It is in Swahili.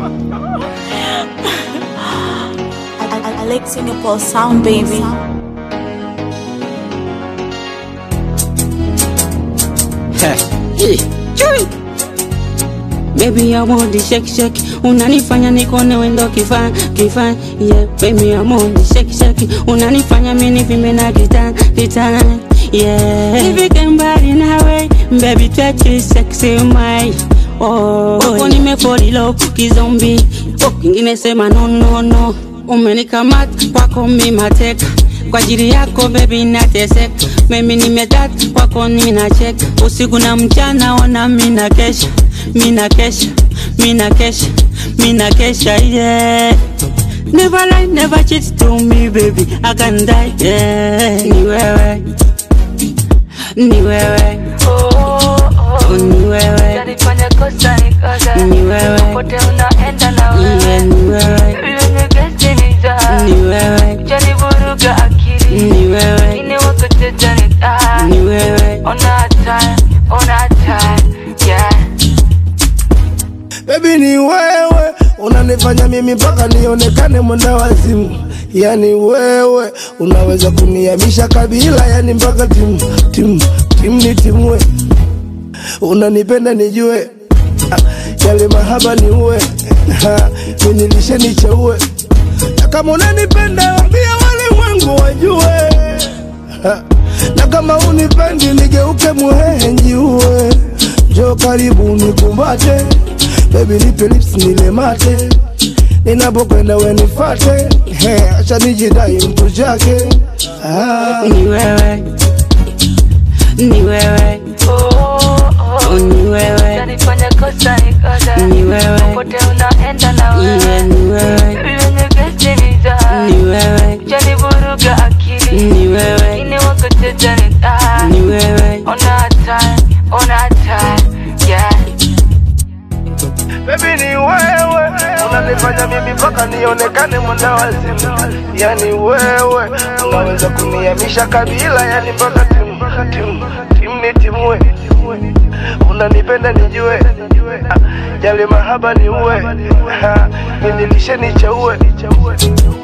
I, I, I like Singapore sound, baby. Hey, chui. Baby, I want the shake shake. Unanifanya nikone wendo kifaa kifaa. Yeah, baby, I want the shake shake. Unanifanya mimi nivime na kita kita. Yeah, nifike mbali nawe, baby, touch it sexy my. Oh, wako nimefall in love kizombi. Oh, kingine sema no no no. Umenikamata kwako mimi mateka kwa ajili yako baby nateseka, mimi nimedata kwako ninacheka, usiku na mchana ona mina kesha, mina kesha, mina kesha, mina kesha yeah. Never lie, never cheat to me baby, I can die yeah. Ni wewe, ni wewe, oh, ni wewe, Utanifanya kosa nikosa ni wewe, pote unaenda na yeah, wewe ni wewe, Vile gesti ni za ni wewe, Ujanivuruga akili ni wewe, Ini wako teta ni taa ni wewe. Ona time, ona time Yeah Baby ni wewe unanifanya mimi mpaka nionekane mwenda wazimu. Yani wewe unaweza kunihamisha kabila, yani mpaka timu timu timu ni timwe. Unanipenda nijue, Ah, yale mahaba ni uwe minilishe nicheue, na kama unanipenda ambia walimwengu wajue, Ha, na kama unipendi nigeuke muhehe njiue. Njoo karibu nikumbate, baby nipe lips nile mate, ninapokwenda we nifate, He, acha nijidai mtu chake ah. ni wewe, ni wewe, oh, ni wewe, Utanifanya kosa nikosa ni wewe, pote unaenda na yeah, wewe ni wewe, Vile gesti ni za ni wewe, Ujanivuruga akili ni wewe, Ini wako teta ni taa ni wewe, Ona time, ona time Yeah Baby ni wewe unanifanya mimi mpaka nionekane mwenda wazimu. Yani wewe unaweza kunihamisha kabila, yani mpaka timu timu timu ni timwe. Unanipenda nijue, Ah, yale mahaba ni uwe, minilishe nicheue